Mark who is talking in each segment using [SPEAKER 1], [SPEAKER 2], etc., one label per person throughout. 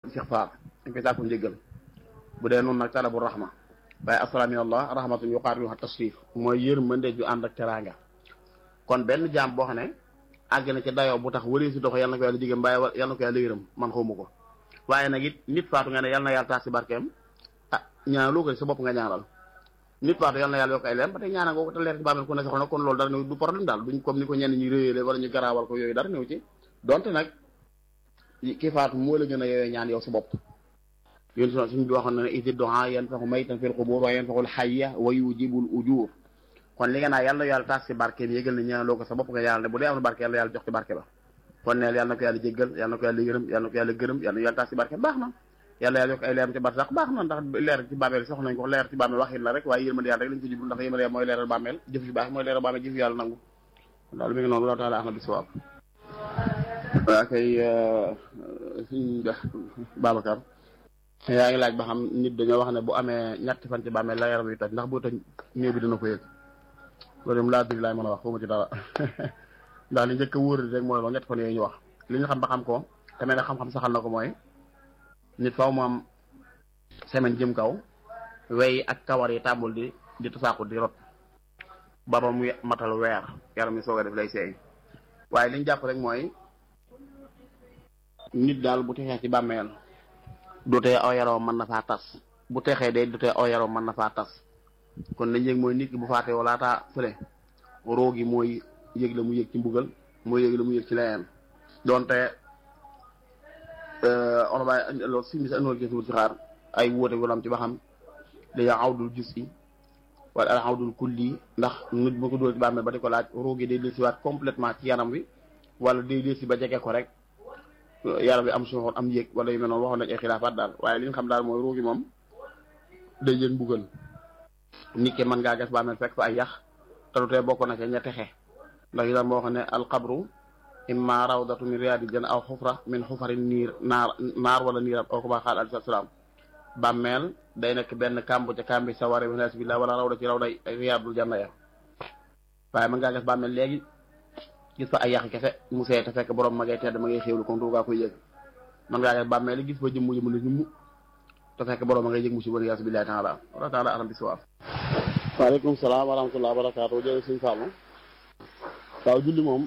[SPEAKER 1] istixfaar dañ koy sàkku njëggal bu dee noonu nag talabu rahma waaye asalaami allah rahmatun yuqaatiluha tashrif mooy yërmande ju ànd ak teraanga kon benn jaam boo xam ne àgg na ci dayoo bu tax wëree si dox yàlla na ko yàlla jigéen mbaaye yàlla na ko yàlla yërëm man xawma ko waaye nag it nit faatu nga ne yàlla na yàlla taas si barkeem ah ñaanaloo ko sa bopp nga ñaanal nit faatu yàlla na yàlla yokk ay leer ba tey ñaanal nga ko te leer ci bàmmeel ku ne soxla na kon loolu dara néew du problème daal duñ comme ni ko ñenn ñi réyéle wala ñu garaawal ko yooyu dara néew ci donte nag ki faatu moo la gën a yooyee ñaan yow sa bopp yéen so suñ bi waxoon na ne isi doha yanfaxu maytan fil qubur wa yanfaxul hayya wa yujibul ujur kon li nga naa yàlla yàlla taas ci barke bi yëgal ne ñaanaloo ko sa bopp nga yàlla ne bu dee am na barke yàlla yàlla jox ci barke ba kon neel yàlla na ko yàlla jéggal yàlla na ko yàlla yërëm yàlla na ko yàlla gërëm yàlla na yàlla taas ci barke baax na yàlla yàlla yokk ay leeram ci barsax baax na ndax leer ci bàmmeel soxla nañ ko leer ci bàmmeel waxin la rek waaye yërmande yàlla rek lañ ko jublu ndax yërmande mooy leeral bàmmeel jëf ci baax mooy leeral bàmmeel jëf yàlla nangu daal mi ngi noonu la taala ahmad bi sawaab waa kay suñ Babacar yaa ngi laaj ba xam nit dañoo wax ne bu amee ñetti fan ci bàmmeel la yaram yu toj ndax bu toj néew bi dina ko yëg loolu moom laa diri laay mën a wax xawma ci dara ndax li njëkk a wóor rek mooy loolu ñetti fan yooyu ñu wax li ñu xam ba xam ko te mel ne xam-xam saxal na ko mooy nit faw mu am semaine jëm kaw wey ak kawar yi tàmbul di di tasaaku di rot baba muy matal weer yaram yi soog a def lay seey waaye li ñu jàpp rek mooy nit daal bu texee ci bàmmeel du tee aw yaram mën na faa tas bu texee day du tee aw yaram mën na faa tas kon lañ yëg mooy nit ki bu faatee wala taa fële roo gi mooy yëg la mu yëg ci mbugal mooy yëg la mu yëg ci leneen donte olobaay loolu si mis andool gëstu ci xaar ay wóote wala am ci ba xam dañoo awdul jus yi wala al awdul kulli ndax nit bu ko dóor ci bàmmeel ba di ko laaj roo gi day dellusiwaat complètement ci yaram wi wala day dellusi ba jege ko rek yaram bi am suuxoon am yëg wala yu mel noonu waxoon nañ ay xilaafaat daal waaye li ñu xam daal mooy roo gi moom day yëg mbugal nit ki mën ngaa gas bàmmeel fekk fa ay yax te du tee bokk na ca ña texe ndax yi daal moo xam ne alxabru imma rawdatu min riyaadi janna aw xufra min xufari niir naar naar wala niiram aw ko baa xaal aleyhi salaam bàmmeel day nekk benn kàmb ca kàmbi sa ware wala billah wala rawda ci rawda riyaadul janna ya waaye mën ngaa gas bàmmeel léegi gis fa ay yaxi kese mu see te fekk borom ma ngay tedd ma ngay xéewlu comme tuugaa koy yëg mën ngaa gas bàmmeel gis fa jëmmu jëmmu la ñummu te fekk borom ma ngay yëg mu si wala billahi taala wala taala alam bi sawaab waaleykum salaam wa rahmatulah barakaatu jërëjëf suñu Fallou waaw julli moom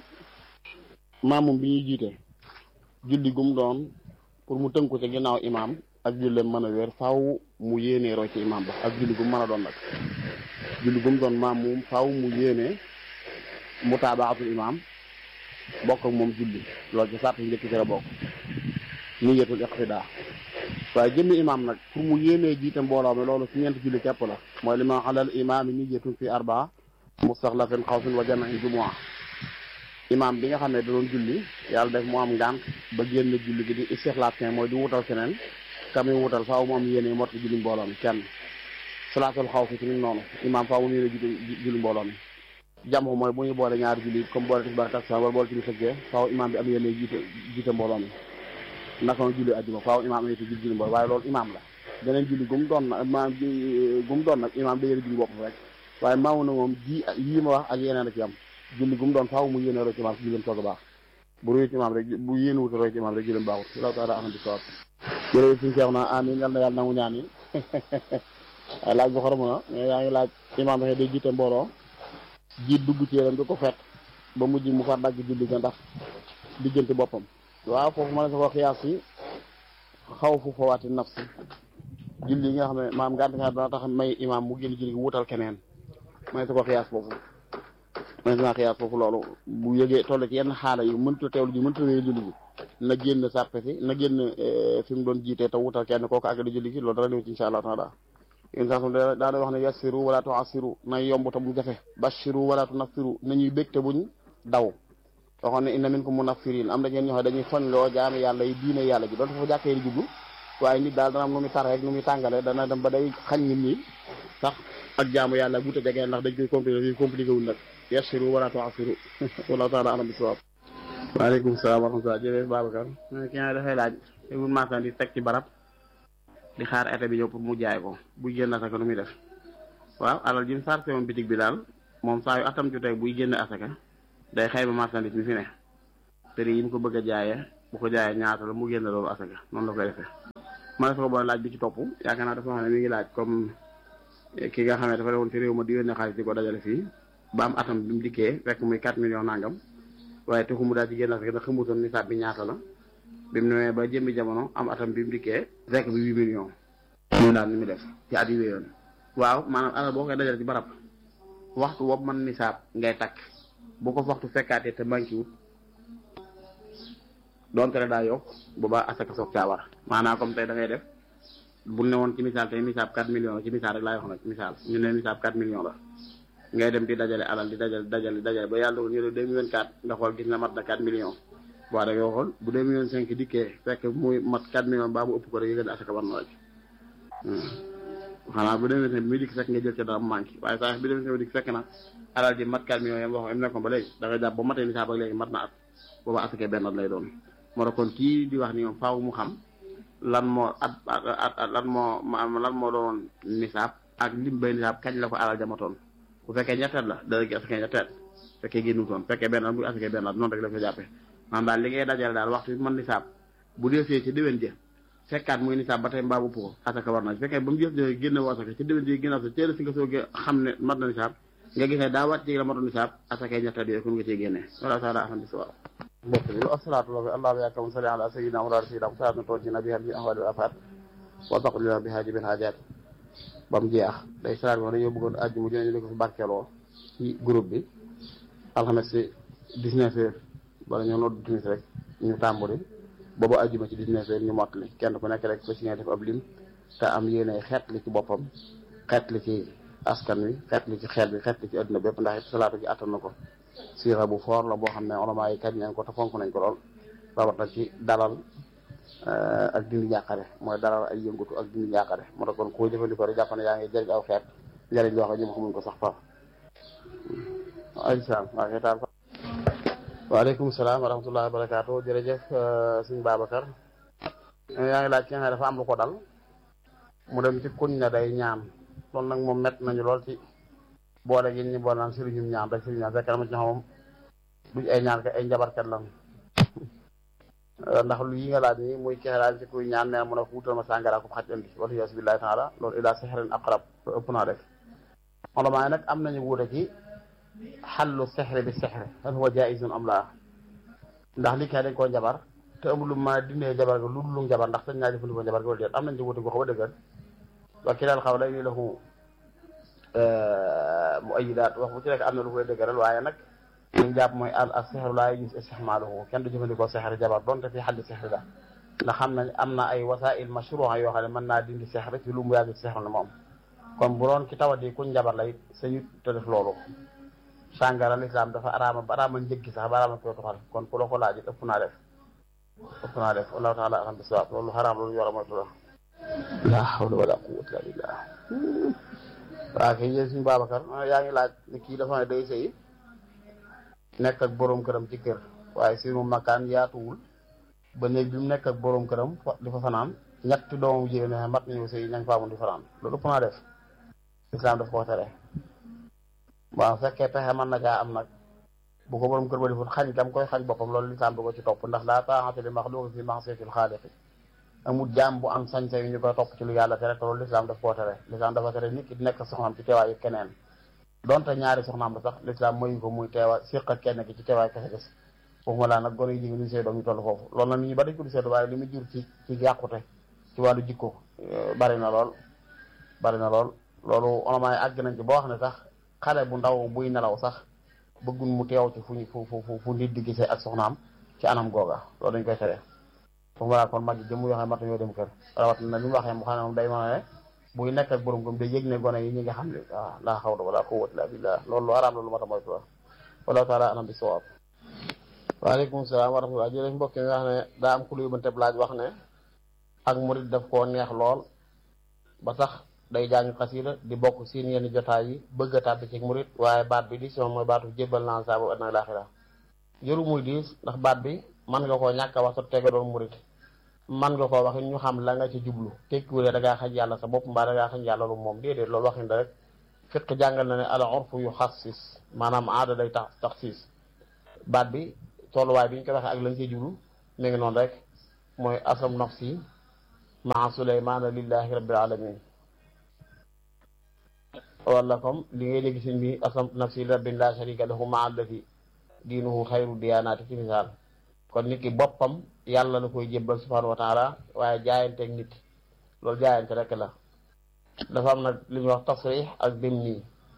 [SPEAKER 1] maamum bi ñuy jiite julli gum doon pour mu tënku ci ginnaaw imaam ak julleem mën a wér faaw mu yéenee roy ci imaam ba ak julli gum mën a doon nag julli gum doon maamum faaw mu yéenee mutaabaatul imaam bokk ak moom julli loolu ci sart njëkk ci la bokk niyatul iqtidaa waaye jëmmi imaam nag pour mu yéenee jiite mbooloo mi loolu ci ñeenti julli képp la mooy li ma xalal imaam yi niyatun fi arbaa mustaxlafin xawfin wa jamain jumua imaam bi nga xam ne da doon julli yàlla def mu am ngànt ba génn julli gi di istixlaaf kenn mooy di wutal keneen ka muy wutal faaw mu am yéene mot julli mbooloo mi kenn salaatul xaw fi ci ni noonu imaam faaw mu yéene julli mbooloo mi jàmm mooy bu ñu boole ñaari julli comme boole tisbaar takkusaan wala boole timis ak faaw imaam bi am yéene jiite jiite mbooloo mi naka julli ajjuma faaw imaam yéete julli julli mbooloo waaye loolu imaam la beneen julli gum doon nag maam gum doon nag imaam da yéene julli bopp rek waaye maamu na moom ji yii ma wax ak yeneen a ci am julli gum doon faaw mu yéene roy ci imaam si julleem soog a baax bu roy ci imaam rek bu yéene wuta roy ci imaam rek julleem baaxut law taala ahmadi sawab jërëjëf suñu seex na amin yal na yàlla nangu ñaan yi waaye laaj bu xoromu na mais yaa ngi laaj imaam waxee day jiite mbooloo jiit dugg ci yéram di ko fekk ba mujj mu far dagg julli ga ndax diggante boppam waaw foofu ma ne sa ko xiyaas yi xaw fu fawaati nafsi julli yi nga xam ne maam ngànt nga dana tax may imaam mu génn julli gi wutal keneen ma ne sa ko xiyaas foofu ma ne sa xiyaas foofu loolu bu yëgee toll ci yenn xaala yu mënta teewlu ji mënta wéy julli gi na génn sàppe si na génn fi mu doon jiitee te wutal kenn kooku àgg di julli gi loolu dara ñëw ci insha allah taala yéen sax daana wax ne yassiru wala tuassiru na yomb te bu jafe bashiru wala tunafiru nañuy bég te buñ daw waxoon ne inna minkum munafirin am na ñeen ñoo xam dañuy foñ loo jaami yàlla yi diine yàlla ji doon foofu jàkkee di jublu waaye nit daal dana am nu muy tar rek nu muy tàngale dana dem ba day xañ nit ñi sax ak jaamu yàlla guta jegee ndax dañ koy compliqué yi compliqué wul nag yassiru wala tuassiru wallahu taala alam bi sawab waaleykum salaam wa rahmatulah jërëjëf Babacar ki nga dafay laaj tegul marchan di teg ci barab di xaar été bi ñëw pour mu jaay ko buy génn asaka nu muy def waaw alal ji mu sarse woon bitig bi daal moom saa yu atam jotee buy génn asaka day xayma marchandise mi fi ne prix yi mu ko bëgg a jaayee bu ko jaayee ñaata la mu génn loolu asaka noonu la koy defee ma ne ko boole laaj bi ci topp yaakaar naa dafa wax ne mi ngi laaj comme ki nga xam ne dafa demoon ci réew ma di yónnee xaalis di ko dajale fii ba am atam bi mu dikkee fekk muy 4 millions nangam waaye taxu mu daal ci génn rek da xamutoon nisaab bi ñaata la bi mu newee ba jëmmi jamono am atam bi mu dikkee fekk bi 8 millions ñu daal ni mu def ci at yi wéyoon waaw maanaam alal boo koy dajale ci barab waxtu boobu man nisaab ngay takk bu ko waxtu fekkaatee te manqué wut donte ne daa yokk boobaa asaka soog caa war maanaam comme tey da ngay def bu ne woon ci misaal tey misaab 4 millions la ci misaal rek laay wax nag misaal ñu ne misaab 4 millions la ngay dem di dajale alal di dajale dajale dajale ba yàlla dogal ñu ne 2024 nga xool gis na mat na 4 millions boo da ngay xool bu 2025 dikkee fekk muy mat 4 millions baa mu ëpp ko rek yëgal asaka war na la ci xanaa bu 2025 bi muy dikk fekk nga jël ca dara mu manqué waaye saa bi 2025 dikk fekk na alal ji mat 4 millions yam wax am nekkoon ba léegi da ngay jàpp ba matee nisaab ak léegi mat na at booba asaka benn at lay doon moo tax kon kii di wax ni moom faaw mu xam lan moo at at lan moo lan moo doon nisaab ak lim bay nisaab kañ la ko alal jamatoon bu fekkee ñetteel la dana gi asakee ñetteel fekkee génnutoon fekkee benn at bu asakee benn at noonu rek la ko jàppee maanaam daal li ngay dajale daal waxtu bi mën nisaab bu defee ci déwén jë fekkaat muy nisaab ba tey mbaa bu ko asaka war na fekkee ba mu jëf jë génne woo asaka ci déwén jë génn asaka teel si nga soogee xam ne mat na nisaab nga gisee daa wàcc ci la matoon nisaab asakee ñetteel yooyu kon nga ciy génnee wala taala ahmadi sawab mbokk bi asalaatu wa allah yakam salli ala sayyidina wa rasulina salaatu toojina biha bi ahwali wal afat wa taqlina biha jibil hajat ba mu jeex day salaat wax dañoo bëggoon àjj mu jëne ñu ko fi barkeeloo ci groupe bi alxames si 19 heures bala ñoo noddu timis rek ñu tàmbali boobu àjjuma ci 19 heures ñu mottali kenn ku nekk rek fa si nga def ab lim te am yéene xeet li ci boppam xeet li ci askan wi xeet li ci xeet bi xeet li ci adduna bépp ndax it salaatu gi attan na ko siira bu foor la boo xam ne ulama yi kañ nañ ko te fonk nañ ko lool rawat na ci dalal ak dindi njàqare mooy dalal ay yëngutu ak dindi njàqare moo tax kon koo jëfandikoo rek jàpp ne yaa ngi jëriñ aw xeet njëriñ loo xam ne ñoom xamuñ ko sax far aysalaam waa xeetaan fa waaleykum salaam wa rahmatullahi wa barakaatu jërëjëf suñ Babacar yaa ngi laaj ki nga xam ne dafa am lu ko dal mu dem ci kuñ na day ñaan loolu nag moom mett nañu lool ci boole gi ñu boole naan sëriñum ñaan rek sëriñ ñaan fekk na ma ci xamam duñ ay ñaan ka ay njabarkat lan ndax lu yi nga laaj nii muy kexelaal ci kuy ñaan nee mun a wutal ma sàngara ko xaj andi wala yaasu billahi taala loolu ila sexrin aqrab loolu ëpp naa def ulamaa nag am nañu wuute ci xallu sexri bi sexri hal huwa jaizun am laa ndax li kay dañ koo njabar te amul lu ma dindee njabar ga lu dul lu njabar ndax sañ naa jëfandikoo njabar ga wala déet am nañ ci wuute goo xam a dëggal wa kilal xaw lay ni lahu mu ayidaat wax bu ci rek am na lu koy dëgëral waaye nag li ñu jàpp mooy al al sexru laa yujuz istixmaaluhu kenn du jëfandikoo sexri jabar donte fi xaddi sexri la ndax xam nañ am na ay wasail mashruha yoo xam ne mën naa dindi sexri ci lu mu yàgg sexru ne moom kon bu doon ki tawat yi kuñ njabar la it sañu te def loolu sàngara lislaam dafa araama ba araama njëggi sax ba araama koy toxal kon ku la ko laaj it ëpp naa def ëpp naa def wallahu taala alam bi sawaab loolu xaraam loolu yor a moytu la la hawla wala quwwata illa billah waaw kay yéen suñu Babacar yaa ngi laaj ni kii dafa ne day sëy nekk ak boroom këram ci kër waaye si mu makkaan yaatuwul ba néeg bi mu nekk ak boroom këram di fa fanaan ñetti doomu jigéen ne mat nañu sëy ñañ faamun di fanaan loolu ëpp naa def islam daf ko tere waaw fekkee pexe mën na caa am nag bu ko boroom kër ba deful xañ gam koy xañ boppam loolu lislaam du ko ci topp ndax laa taa'ata li maxluuqin fi ma'siyatil xaaliqi amul jaam bu am sañ-sañ yu ñu koy topp ci lu yàlla tere te loolu lislaam daf koo tere lislaam dafa tere nit ki di nekk soxnaam ci teewaayu keneen donte ñaari soxnaam la sax lislaam mayu ko muy teewa siq ak kenn ki ci teewaay kese des foofu ma laa nag gone yi jigéen ñu sey doom ñu toll foofu loolu nag nit ñi ba dañ ko di seetu waaye li mu jur ci ci yàqute ci wàllu jikko bari na lool bari na lool loolu onomaay àgg nañ ci boo xam ne sax xale bu ndaw buy nelaw sax bëggun mu teew ci fu ñu fu fu fu nit di gisee ak soxnaam ci anam googa loolu dañ koy tere foofu ma laa kon mag jëm yoo xam ne mat nañoo dem kër rawat na li mu waxee mu xam ne moom day mën ne buy nekk ak borom gëm day yëg ne gone yi ñi nga xam ne waaw laa xawla wala quwwata illa billah loolu lu araam loolu mat a moytu la wallahu taala anam bi sawaab waaleykum salaam wa rahmatullah jërëjëf mbokk yi nga xam ne daa am ku luy mënteb laaj wax ne ak murid daf koo neex lool ba sax day jàng xasida di bokk seen yenn jotaay yi bëgg a tàbbi ci murid waaye baat bi di si moom mooy baatu jébbal naa saa boobu adna laaxira jëru muy diis ndax baat bi mën nga koo ñàkk a wax sa tega doon murid man nga koo wax ñu xam la nga ci jublu tekkiwulee da ngaa xañ yàlla sa bopp mbaa da ngaa xañ yàlla lu moom déedéet loolu waxin da rek fiq jàngal na ne al urfu yu xassis maanaam aada day tax taxsis baat bi tolluwaay bi ñu ko waxee ak lañ ciy jublu mi ngi noonu rek mooy asam nafsi maa suleymaana lillahi rabbil alamin wala comme li ngay dégg sëñ bi aslamtu nafsi li rabbin la sharika lahu maa allati diinuhu xayru diyaanaati ci misaal kon nit ki boppam yàlla la koy jébbal subhanahu wa taala waaye jaayanteeg nit loolu jaayante rek la dafa am nag li ñuy wax tasrix ak dim nii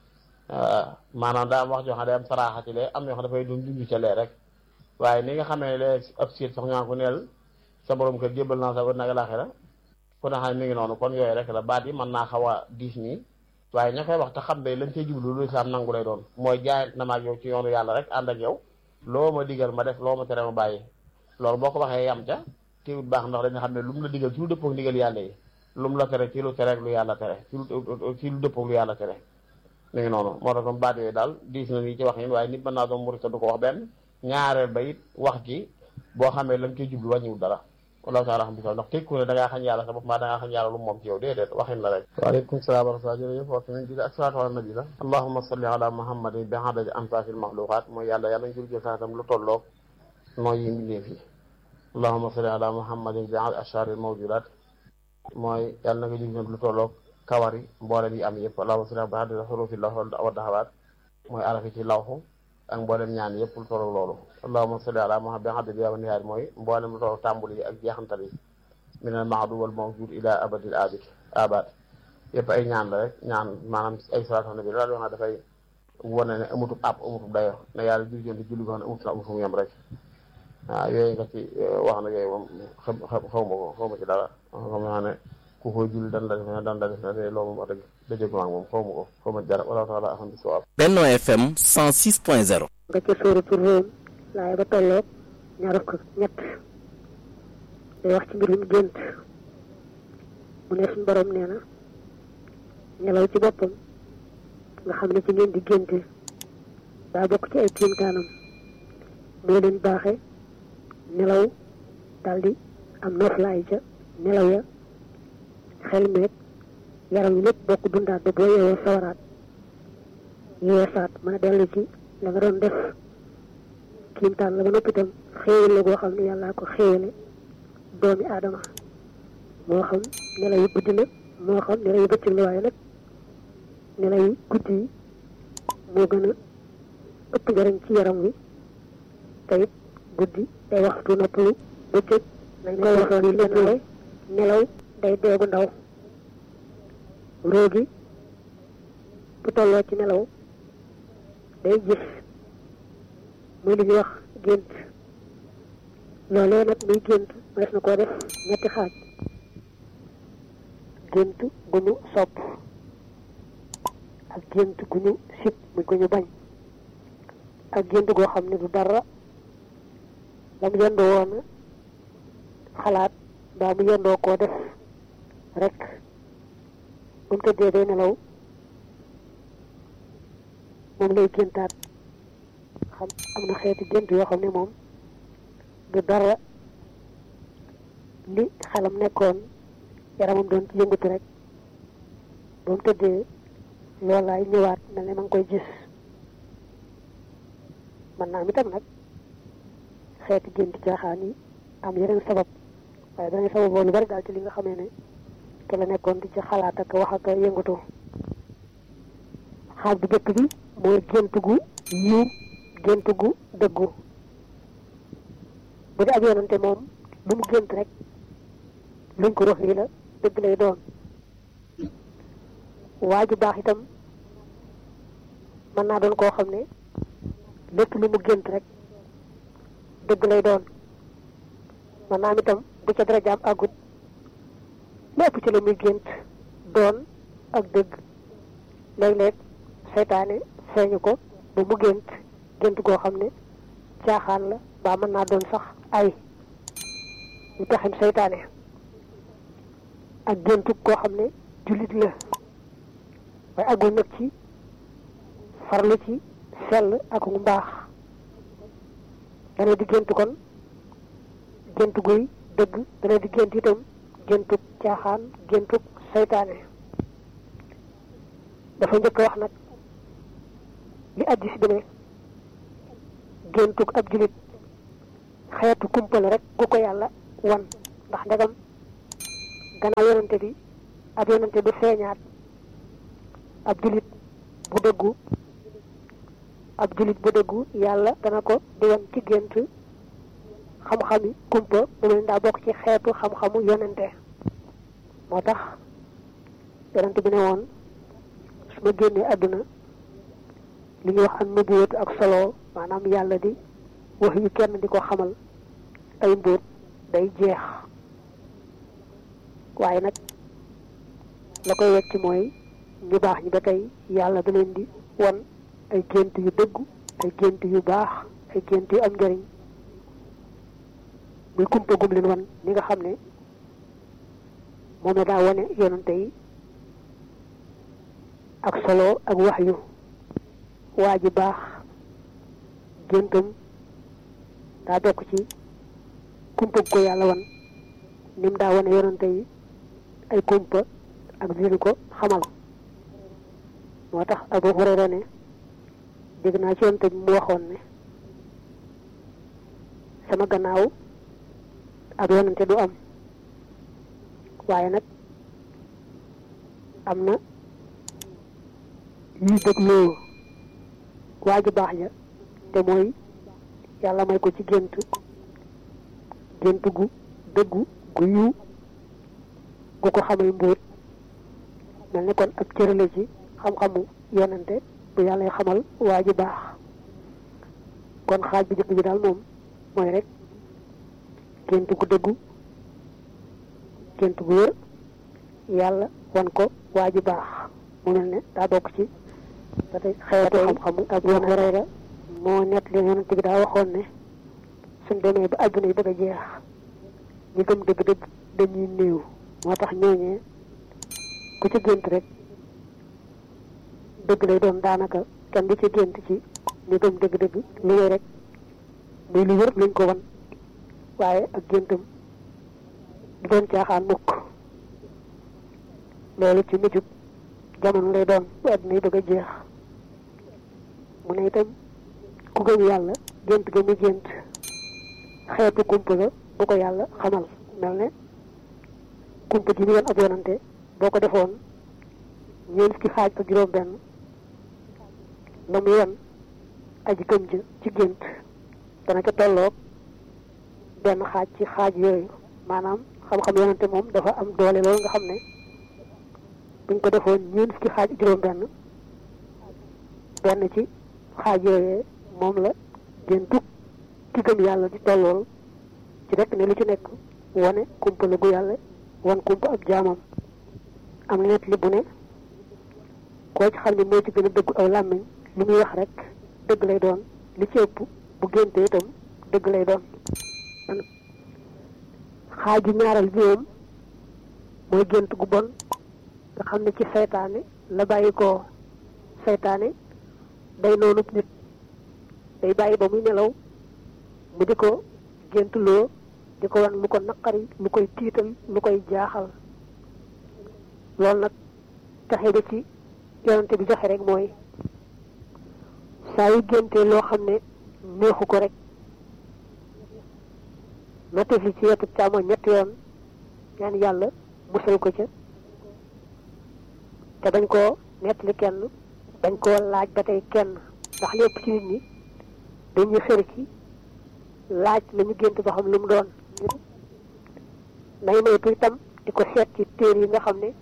[SPEAKER 1] maanaam daa am wax joo xam ne day am saraaxa ci lee am yoo xam dafay doon junj ca lee rek waaye ni nga xamee lee ab siit sax ñaa ko neel sa borom kër jébbal naa sa ba nag laaxira ku ne xam ne mi ngi noonu kon yooyu rek la baat yi mën naa xaw a diis nii waaye ña koy wax te xam ne lañ cey jublu lu islaam nangu lay doon mooy jaayant na maag yow ci yoonu yàlla rek ànd ak yow loo ma digal ma def loo ma tere ma bàyyi loolu boo ko waxee yam ca teewut baax ndax dañu xam ne lu mu la digal ci lu dëppook ndigal yàlla yi lu mu la tere ci lu tere lu yàlla tere ci lu ci lu dëppook lu yàlla tere mi ngi noonu moo tax kon baat yooyu daal diis na nii ci wax yi waaye nit mën naa doon murit du ko wax benn ñaareel ba it wax ji boo xamee lan koy jublu wàññiwul dara wallahu taala xam bi ndax tekku ne da ngaa xañ yàlla sa bopp mbaa da ngaa xañ yàlla lu moom ci yow déedéet waxin la rek waaleykum salaam wa rahmatulah jërëjëf waxtu nañ julli ak salaatu ala nabi la allahuma salli ala muhammadin bi adadi amsaafil maxluqaat mooy yàlla yàlla ñu jul jël saatam lu tolloog nooy yi mbindeef yi allahuma salli ala muhammadin bi adadi ashaaril mawjudaat mooy yàlla na nga jul lu tolloog kawari mboolem yi am yëpp allahuma salli bi adadi xurufi lawh wa daxawaat mooy arafi ci lawxu ak mboolem ñaan yëpp lu tolloog loolu allahuma salli ala muhammad bi adadi yawa nihaar mooy mboolem lu tolloog tàmbul yi ak jeexantal yi min al mahdu wal mawjud ila abadil abid abad yëpp ay ñaan la rek ñaan maanaam ay salaatu nabi la wax na dafay wane ne amutub ab amutub dayo ne yàlla jul joon di julli ko xam ne amut na amut fu mu yem rek waaw yooyu nga ci wax na yooyu moom xam xaw ma ko xaw ma ci dara xam naa ne ku koy julli dan la def ne dan la def ne te loolu moom wax dëgg dëjëgu maag moom xaw ma ko xaw ma ci dara wala taala axam bi sawaab
[SPEAKER 2] Benno FM 106.0
[SPEAKER 3] nga ca sóoratu Róom laay ba tolloog ñaar fukk ñett day wax ci mbirum gént mu ne suñu borom nee na nelaw ci boppam nga xam ne ci ngeen di génte daa bokk ci ay kéemtaanam moo leen baaxe nelaw daldi am noflaay ca nelaw ya xel meeg yaram yi lépp bokk dundaat ba boo yeewoo sawaraat yeesaat mën a dellu ci la nga doon def kéemtaan la ba noppi itam xéewal la goo xam ne yàllaa ko xéewale doomi aadama moo xam nelaw yu guddi la moo xam nelaw yu bëccëg la waaye nag nelaw yu guddi yi moo gën a ëpp njariñ ci yaram wi te it guddi day waxtu noppalu bëccëg nañ koy waxoon yi lenn nelaw day deegu ndaw róogi bu tolloo ci nelaw day gis muy li ñuy wax gént loolee nag muy gént mënees na koo def ñetti xaaj gént gu ñu sopp ak gént gu ñu sib muy gu ñu bañ ak gént goo xam ne du dara la mu yendoo woon xalaat mbaa mu yendoo koo def rek bu mu tëddee day nelaw moom lay géntaat xam am na xeeti gént yoo xam ne moom du dara li xelam nekkoon yaramam doon ci yëngatu rek ba mu tëddee loolaay ñëwaat mel ne ma ngi koy gis man naa am itam nag xeeti gént caaxaan yi am yeneen sabab waaye danañ sababoo lu bari daal ci li nga xamee ne ke la nekkoon di ci xalaat ak wax ak yëngatu xaaj bu jëkk bi mooy gént gu yiw gént gu dëggu bu dee ab yonante moom lu mu gént rek luñ ko rox lii la dëgg lay doon waa ju baax itam mën naa doon koo xam ne lépp lu mu gént rek dëgg lay doon mën naa am itam bu ca darajaam àggut lépp ci la muy gént doon ak dëgg léeg-léeg seytaane feeñu ko ba mu gént gént goo xam ne caaxaan la baa mën naa doon sax ay ñu pexem seytaane ak géntu koo xam ne jullit la waaye àggul nag ci farlu ci sell ak mu mbaax dana di gént kon gént guy dëgg dana di gént itam géntug caaxaan géntug seytaane dafa njëkk wax nag li addis bi ne géntug ab julit xeetu kumpal rek gu ko yàlla wan ndax ndegam gannaaw yonante bi ab yonante du feeñaat ab julit bu dëggu ab julit bu dëggu yàlla dana ko di wan ci gént xam-xami kumpa mu mel daa bokk ci xeetu xam-xamu yonante moo tax yonante bi ne woon su ma génnee àdduna li ñuy wax am nubuwatu ak solo maanaam yàlla di wax yu kenn di ko xamal ay mbóot day jeex waaye nag la koy wecc mooy ñu baax ñi ba tey yàlla da leen di won ay gént yu dëggu ay gént yu baax ay gént yu am njëriñ muy kumpa gum leen wan ni nga xam ne moom la daa wane yonante yi ak solo ak wax yu waa ji baax géntam daa bokk ci kumpa ko yàlla wan ni mu daa wane yonante yi ay kumpa ak dinu ko xamal moo tax Abu Hurayra ne dégg naa ci yonante bi mu waxoon ne sama gannaaw ab yonante du am waaye nag am na yuy dégloo waa ji baax ja te mooy yàlla may ko ci gént gént gu dëggu gu yiw gu ko xamay mbóot mel ni kon ab cërale ci xam-xamu yonante bu yàlla xamal waa ji baax kon xaaj bi jëkk bi daal moom mooy rek gént gu dëggu gént gu wér yàlla wan ko waa ji baax mu mel ne daa bokk ci ba tey xeetu xam-xamu ak yoon Hurayra moo nett li yonent bi daa waxoon ne suñ demee ba àdduna yi bëgg a jeex ñi gëm dëgg-dëgg dañuy néew moo tax ñooñee ku ci gént rek dëgg lay doon daanaka kenn du ci gént ci ñu gëm dëgg-dëgg lu wéy rek muy lu wër luñ ko wan waaye ak géntam du doon caaxaan mukk loolu ci mujjub jamono lay doon bu àdduna yi bëgg a jeex mu ne itam ku gëm yàlla gént ga mu gént xeetu kumpa la bu ko yàlla xamal mel ne kumpa ji mu yoon ab yonante boo ko defoon ñeent fukki xaaj ak juróom benn la mu yoon aji gëm ja ci gént dana ca tolloog benn xaaj ci xaaj yooyu maanaam xam-xam yonante moom dafa am doole loolu nga xam ne buñ ko defoon ñeent fukki xaaj juróom benn benn ci xaaj yooyee moom la géntu ki gëm yàlla di tollool ci rek ne lu ci nekk wane kumpa la gu yàlla wan kumpa ak jaamam am na net li bu ne koo ci xam ne moo ci gën a dëggu aw làmmiñ lu muy wax rek dëgg lay doon li ci ëpp bu génte itam dëgg lay doon xaaju ñaaral bi moom mooy gént gu bon nga xam ne ci seytaane la bàyyi ko seytaane day noonu nit day bàyyi ba muy nelaw mu di ko géntuloo di ko wan lu ko naqari lu koy tiital lu koy jaaxal loolu nag taxe ba ci yonante bi joxe rek mooy saa yu géntee loo xam ne neexu ko rek na tefli ci wetu càmmoñ ñetti yoon ñaan yàlla musal ko ca te bañ koo nettali kenn bañ koo laaj ba tey kenn ndax lépp ci nit ñi dañuy xër ci laaj lañu gént ba xam lu mu doon nay moytu itam di ko seet ci téer yi nga xam ne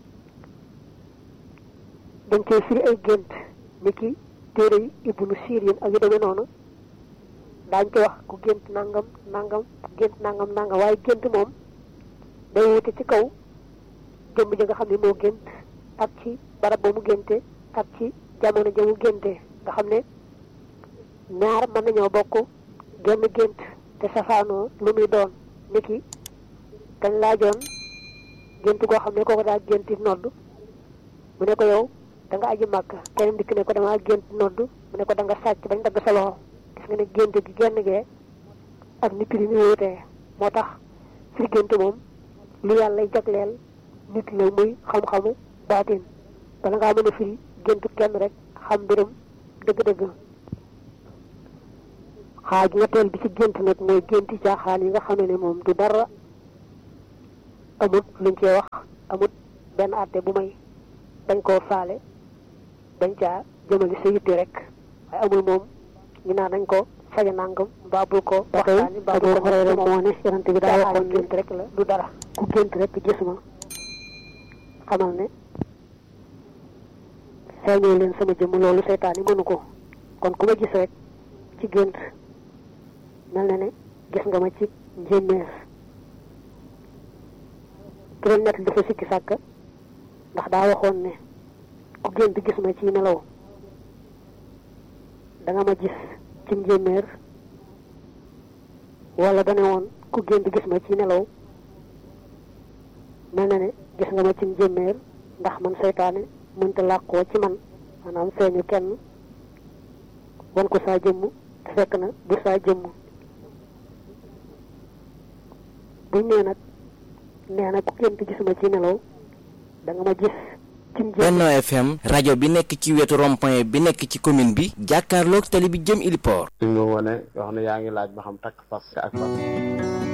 [SPEAKER 3] dañ koy firi ay gént ni ki téere yi ibnu sirin ak yu demee noonu daañ ko wax ku gént nangam nangam gént nangam nangam waaye gént moom day wute ci kaw jëmm ji nga xam ne moo gént ak ci barab ba mu génte ak ci jamono ja mu génte nga xam ne ñaar mën nañoo bokk genn gént te safaanoo lu muy doon niki dañ laajoon gént goo xam ne kooku daa génti nodd mu ne ko yow da nga aji màkk keneen dikk ne ko dama gént nodd mu ne ko da nga sàcc bañ dagg sa loxo gis nga ne gént gi genn gee ak ni prix mi wutee moo tax firi gént moom lu yàlla jagleel nit la muy xam-xamu baatin bala ngaa mën a firi géntu kenn rek xam mbirum dëgg-dëgg xaaj ñetteel bi ci gént nag mooy génti caaxaan yi nga xam ne moom du dara amut luñ cee wax amut benn àtte bu may dañ koo faale dañ caa jëmali sa yitte rek waaye amul moom ñu naan dañ ko faja nangam mbaa bul ko waxtaani mbaa bul ko xoree moo ne yonent bi daa waxoon gént rek la du dara ku gént rek gis ma xamal ne feeñoo leen sama jëmm loolu seytaan yi mënu ko kon ku ma gis rek ci gént mel na ne gis nga ma ci njéeméer ki doon nett dafa sikki sàkk ndax daa waxoon ne ku gént gis ma ci nelaw da nga ma gis ci njéeméer wala dane woon ku gént gis ma ci nelaw mel na ne gis nga ma ci njéeméer ndax man seytaane mënta làqoo ci man maanaam feeñu kenn wan ko saa jëmm te fekk na du saa jëmm buñ nee nag nee na ku gént gis ma ci nelaw da nga ma gis ci njéeméer
[SPEAKER 2] Benno FM rajo bi nekk ci wetu rond-point bi nekk ci commune bi jàkkaarloog tali bi jëm Iliport
[SPEAKER 1] suñ ma wone wax ne yaa ngi laaj ba xam takk fas ak fas